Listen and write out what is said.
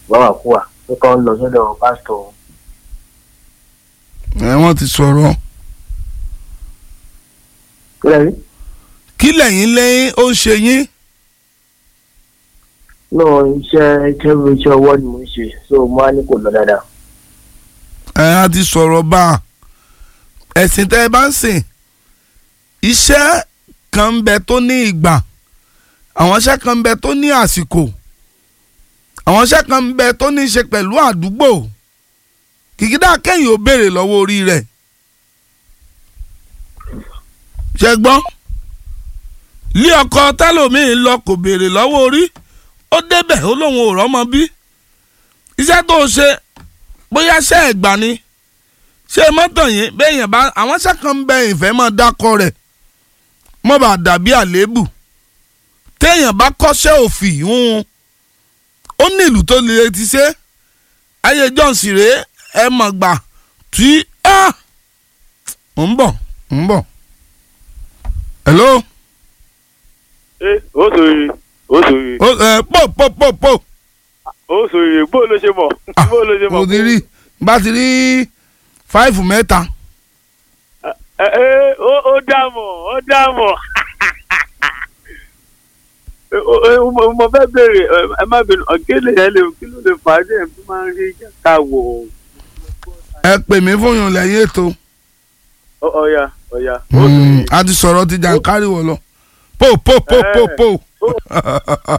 wàá kú wa pé kọ́ ń lọ sọ́dọ̀ pásítọ̀ ẹ wọ́n ti sọ̀rọ̀ kílẹ̀ rí kí lẹ́yìn lẹ́yìn ó ń ṣe yín náà iṣẹ́ iṣẹ́ iṣẹ́ ọwọ́ ni mo ń ṣe so mo á ní kò lọ dáadáa ẹ á ti sọ̀rọ̀ bá a ẹ̀sìn tẹ́ ẹ bá ń sìn iṣẹ́ kan ń bẹ tó ní ìgbà àwọn iṣẹ́ kan ń bẹ tó ní àsìkò àwọn iṣẹ́ kan ń bẹ tó ní í ṣe pẹ̀lú àdúgbò kìkìdá kẹ́yìn ò béèrè lọ́wọ́ orí rẹ̀ ṣe gbọ́ lé ọkọ tẹ́lòmíì lọ kò béèrè lọ́wọ́ orí ó débẹ̀ ó lóun ò rọ́mọ bí iṣẹ́ tó ṣe bóyá ṣe ẹ̀gbà ni ṣé mọ́tò yẹn béèyàn bá àwọn iṣẹ́ kan ń bẹ ìfẹ́ mọ́ dákọ rẹ̀ mọ́ bá dàbí àléébù téèyàn bá kọ́ṣẹ́ òfì ń ó ní ìlú tó lè ti ṣe ayé johnson rèé ẹ mọ̀ gbà tí ń bọ̀ ń bọ̀ hello ẹ ó sòrè ó sòrè ó ẹ pò pò pò pò ó sòrè bó ló ṣe mọ̀ bó ló ṣe mọ̀. mo ti rí bá ti rí fáìfù mẹ́ta ẹ ẹ ó ó dààmú ó dààmú. mo fẹ́ béèrè ẹ má bínú ọ̀gẹ́lẹ̀ yẹn lè kí ló lè fà á dé ẹ̀ máa ń rí ká wò ẹ pè mí fún yín lẹ́yìn ètò ó. ọ̀ya ọ̀ya. ó Mm, sòrè. a ti sọ̀rọ̀ ti jàǹkárì wọ̀ lọ pò pò pò pò pò.